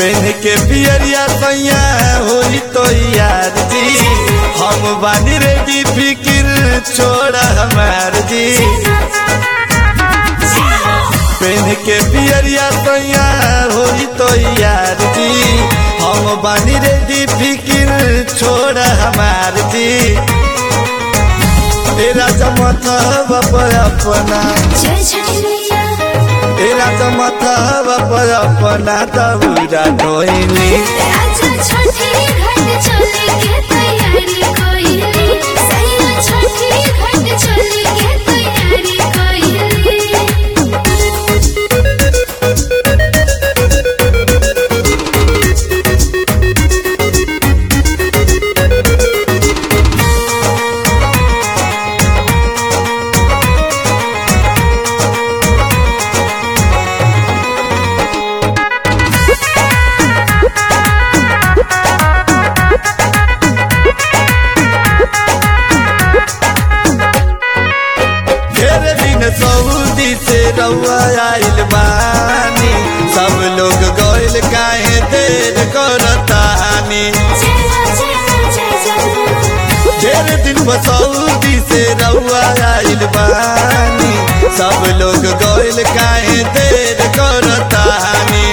PAN के पियरिया सैया होई तो यार जी हम बानी रेडी फिकिर छोड़ा हमार जी पेन के पियरिया सैया होई तो यार जी हम बानी रेडी फिकिर छोड़ा हमार जी तेरा चमथा पर अपना जय छठी मैया तेरा चमथा पर अपना तबूरा धोइली राजा छठी घाट चले के तैयारी कोइली सैया छठी घाट चले के तैयारी कोइली ढेर दिन सऊदी से रउआ आइल बानी सब लोग गइल काहे देर करतानी ढेर दिन सऊदी से रउआ आइल बानी सब लोग गइल काहे देर करतानी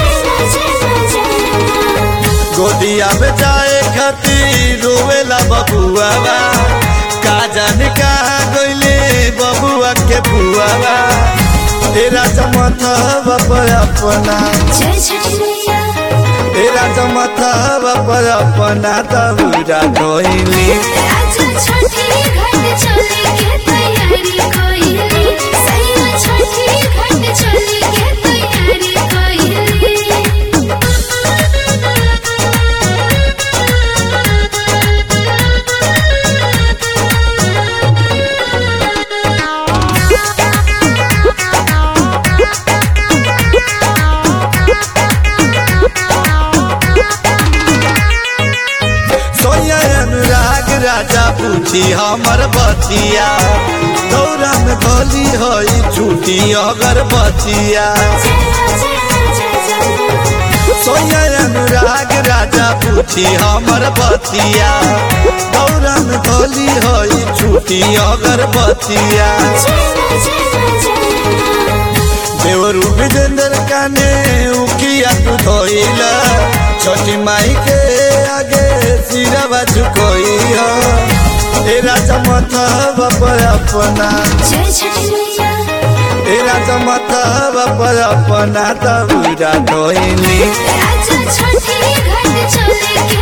गोदिया में जाए खातिर रोवेला बबुआ का जाने कहाँ गइले बबुआ के बुआ तेरा चमथा पर अपना जय छठी मैया तेरा चमथा पर अपना तबूरा धोइली राजा छठी घाट चले के तैयारी कोइली सैया छठी घाट चले के तैयारी कोइली सोया अनुराग राजा पूछी हमर बतिया दौरा में गली हई छूटी अगर बतिया सोया अनुराग राजा पूछी हमर बतिया दौरा में गली हई छूटी अगर बतिया देवरू विजेंद्र काने उकिया तू धोइला छोटी माई के आगे सिरवा झुकोई हो तेरा चमथा पर अपना जय छठी मैया तेरा चमथा पर अपना तबूरा धोइली राजा छठी घाट चले